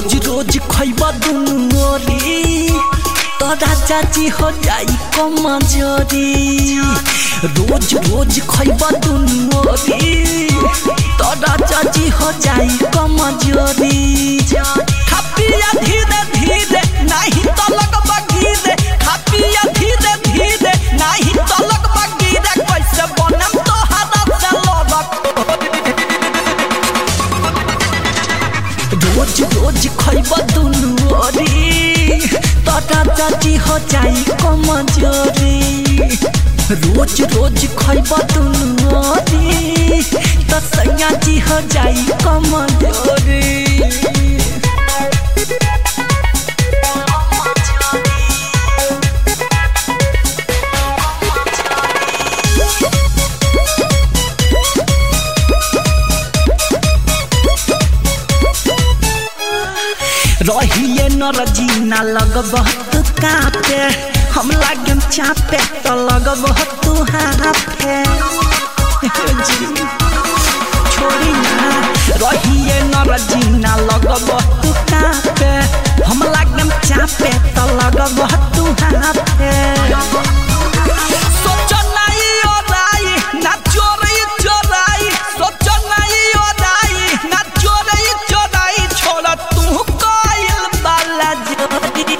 रोज रोज खैबा दुनु ओरी तो राजा जी हो जाई कमजोरी रोज रोज खैबा दुनु ओरी तो राजा जी हो जाई कमजोरी खपिया धीरे धीरे नहीं तो लगबा गिरे खपिया धीरे धीरे नहीं तो लगबा गिरे कैसे बनम तो हाथ से लड़क रोज रोज खैब दुनु ओरी तटा चाची हो जाई कमजोरी रोज रोज खैब दुनु ओरी त सैया जी हो जाई कमजोरी रहिए नरजीना लगबह तू कापे हम लागम चापे तो लगबह तू हाफे जी छोड़ी ना रहिए नरजीना लगबह तू कापे हम लागम चापे तो लगबह तू हाफे सोचो नहीं ओराई ना चोरी चोराई सोचो नहीं ओराई ना चोरी चोराई छोड़ तू कोयल बाला जोरी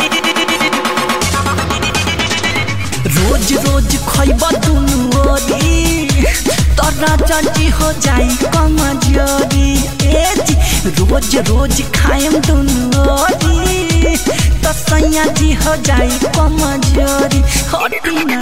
रोज रोज खैब दुनु ओरी तोरा चाची हो जाई कमजोरी ए जी रोज रोज खाएम दुनु ओरी तो सैया जी हो जाई कमजोरी हटी ना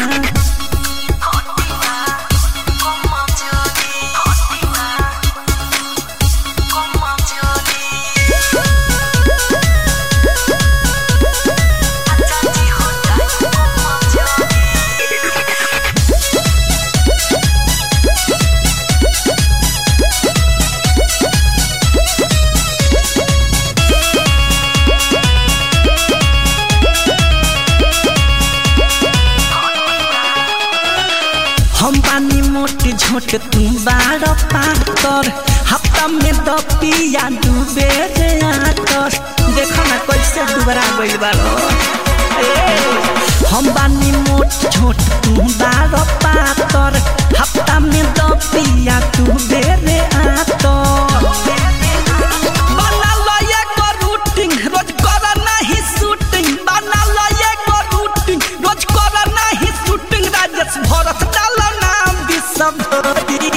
हम बानी मोट झोट तू बार पातर हफ्ता में द पिया डूबे रे आतर देखो ना कैसे दुबरा गइल बारो ए, हम बानी मोट झोट तू बार पातर हफ्ता में द पिया डूबे रे आतर बना लो एगो रूटिंग, रोज करा नहीं शूटिंग। बना लो एगो रूटिंग, रोज करा नहीं शूटिंग। राजेश भरत डालो नाम विश्वभरी।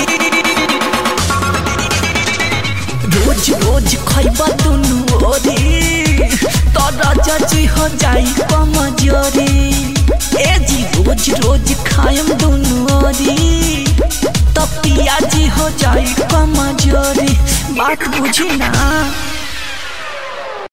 रोज रोज खैब दुनु ओरी तोरा जजी हो जाई कमजोरी ए जी रोज रोज खाएम दुनु ओरी तो पियाजी हो जाई कमजोरी बात बुझी ना